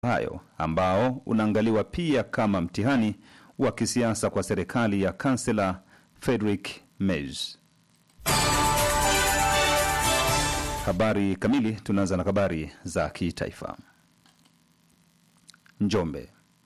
hayo ambao unaangaliwa pia kama mtihani wa kisiasa kwa serikali ya kansela Friedrich Merz. Habari kamili, tunaanza na habari za kitaifa. Njombe,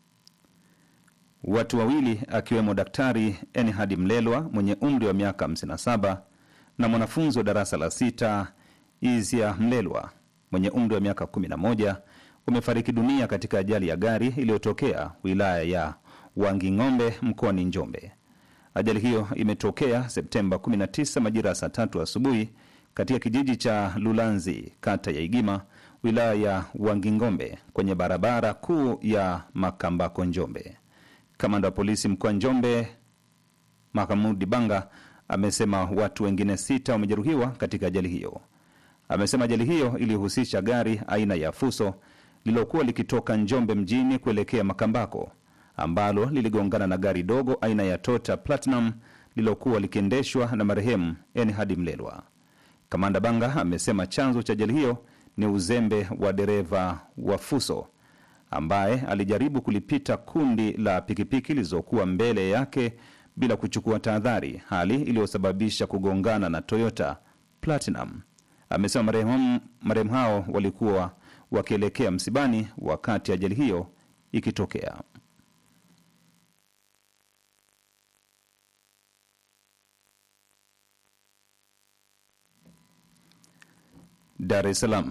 watu wawili akiwemo Daktari Enhad Mlelwa mwenye umri wa miaka 57 na mwanafunzi wa darasa la sita Izia Mlelwa mwenye umri wa miaka 11 wamefariki dunia katika ajali ya gari iliyotokea wilaya ya Wanging'ombe mkoani Njombe. Ajali hiyo imetokea Septemba 19 majira ya saa tatu asubuhi katika kijiji cha Lulanzi, kata ya Igima, wilaya ya Wanging'ombe, kwenye barabara kuu ya Makambako, Njombe. Kamanda wa polisi mkoa Njombe, Mahamudi Banga, amesema watu wengine sita wamejeruhiwa katika ajali hiyo. Amesema ajali hiyo ilihusisha gari aina ya Fuso lililokuwa likitoka Njombe mjini kuelekea Makambako ambalo liligongana na gari dogo aina ya Toyota Platinum lililokuwa likiendeshwa na marehemu Enhad Mlelwa. Kamanda Banga amesema chanzo cha ajali hiyo ni uzembe wa dereva wa Fuso ambaye alijaribu kulipita kundi la pikipiki zilizokuwa mbele yake bila kuchukua tahadhari, hali iliyosababisha kugongana na Toyota Platinum. Amesema marehemu marehemu hao walikuwa wakielekea msibani wakati ajali hiyo ikitokea. Dar es Salaam,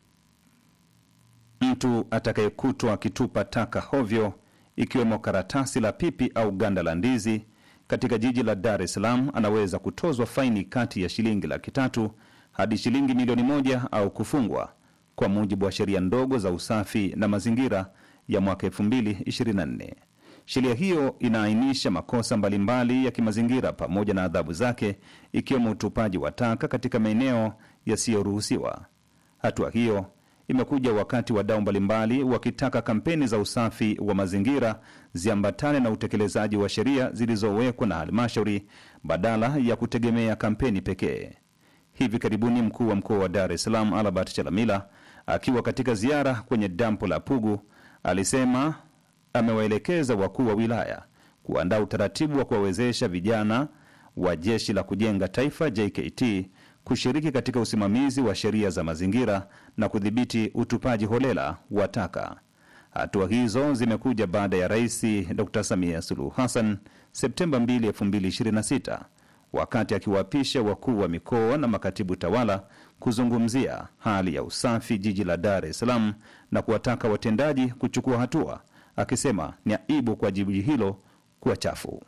mtu atakayekutwa akitupa taka hovyo ikiwemo karatasi la pipi au ganda la ndizi katika jiji la Dar es Salaam anaweza kutozwa faini kati ya shilingi laki tatu hadi shilingi milioni moja au kufungwa kwa mujibu wa sheria ndogo za usafi na mazingira ya mwaka 2024. Sheria hiyo inaainisha makosa mbalimbali ya kimazingira pamoja na adhabu zake ikiwemo utupaji wa taka katika maeneo yasiyoruhusiwa. Hatua hiyo imekuja wakati wadau mbalimbali wakitaka kampeni za usafi wa mazingira ziambatane na utekelezaji wa sheria zilizowekwa na halmashauri badala ya kutegemea kampeni pekee. Hivi karibuni mkuu wa mkoa wa Dar es Salaam Albert Chalamila akiwa katika ziara kwenye dampo la Pugu alisema amewaelekeza wakuu wa wilaya kuandaa utaratibu wa kuwawezesha vijana wa Jeshi la Kujenga Taifa JKT kushiriki katika usimamizi wa sheria za mazingira na kudhibiti utupaji holela wa taka. Hatua hizo zimekuja baada ya Rais Dr Samia Suluhu Hassan Septemba 2, 2026 wakati akiwaapisha wakuu wa mikoa na makatibu tawala kuzungumzia hali ya usafi jiji la Dar es Salaam na kuwataka watendaji kuchukua hatua, akisema ni aibu kwa jiji hilo kuwa chafu.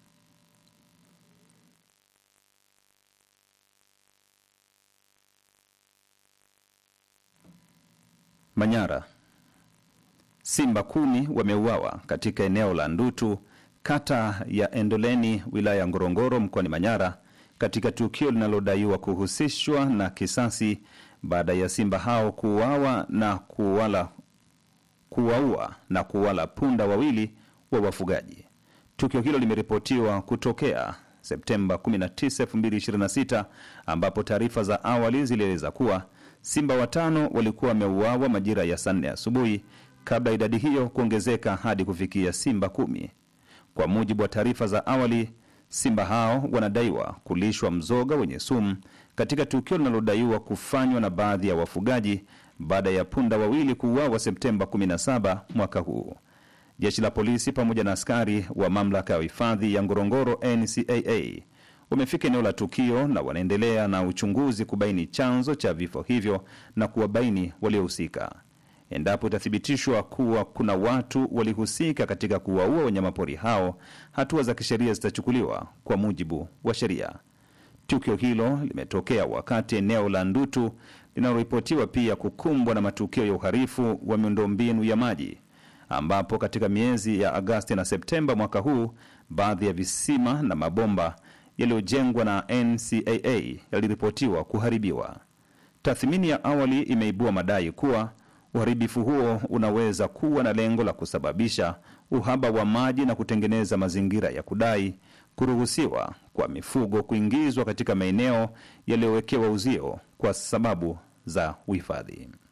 Manyara, simba kumi wameuawa katika eneo la Ndutu kata ya Endoleni wilaya ya Ngorongoro mkoani Manyara katika tukio linalodaiwa kuhusishwa na kisasi baada ya simba hao kuuawa na kuwala kuwaua na kuwala punda wawili wa wafugaji. Tukio hilo limeripotiwa kutokea Septemba 19, 2026 ambapo taarifa za awali zilieleza kuwa simba watano walikuwa wameuawa majira ya saa nne asubuhi kabla idadi hiyo kuongezeka hadi kufikia simba kumi. Kwa mujibu wa taarifa za awali, simba hao wanadaiwa kulishwa mzoga wenye sumu katika tukio linalodaiwa kufanywa na baadhi ya wafugaji baada ya punda wawili kuuawa Septemba 17 mwaka huu. Jeshi la polisi pamoja na askari wa mamlaka ya hifadhi ya Ngorongoro NCAA wamefika eneo la tukio na wanaendelea na uchunguzi kubaini chanzo cha vifo hivyo na kuwabaini waliohusika. Endapo itathibitishwa kuwa kuna watu walihusika katika kuwaua wanyamapori hao, hatua za kisheria zitachukuliwa kwa mujibu wa sheria. Tukio hilo limetokea wakati eneo la Ndutu linaloripotiwa pia kukumbwa na matukio ya uharifu wa miundombinu ya maji, ambapo katika miezi ya Agasti na Septemba mwaka huu baadhi ya visima na mabomba yaliyojengwa na NCAA yaliripotiwa kuharibiwa. Tathmini ya awali imeibua madai kuwa uharibifu huo unaweza kuwa na lengo la kusababisha uhaba wa maji na kutengeneza mazingira ya kudai kuruhusiwa kwa mifugo kuingizwa katika maeneo yaliyowekewa uzio kwa sababu za uhifadhi.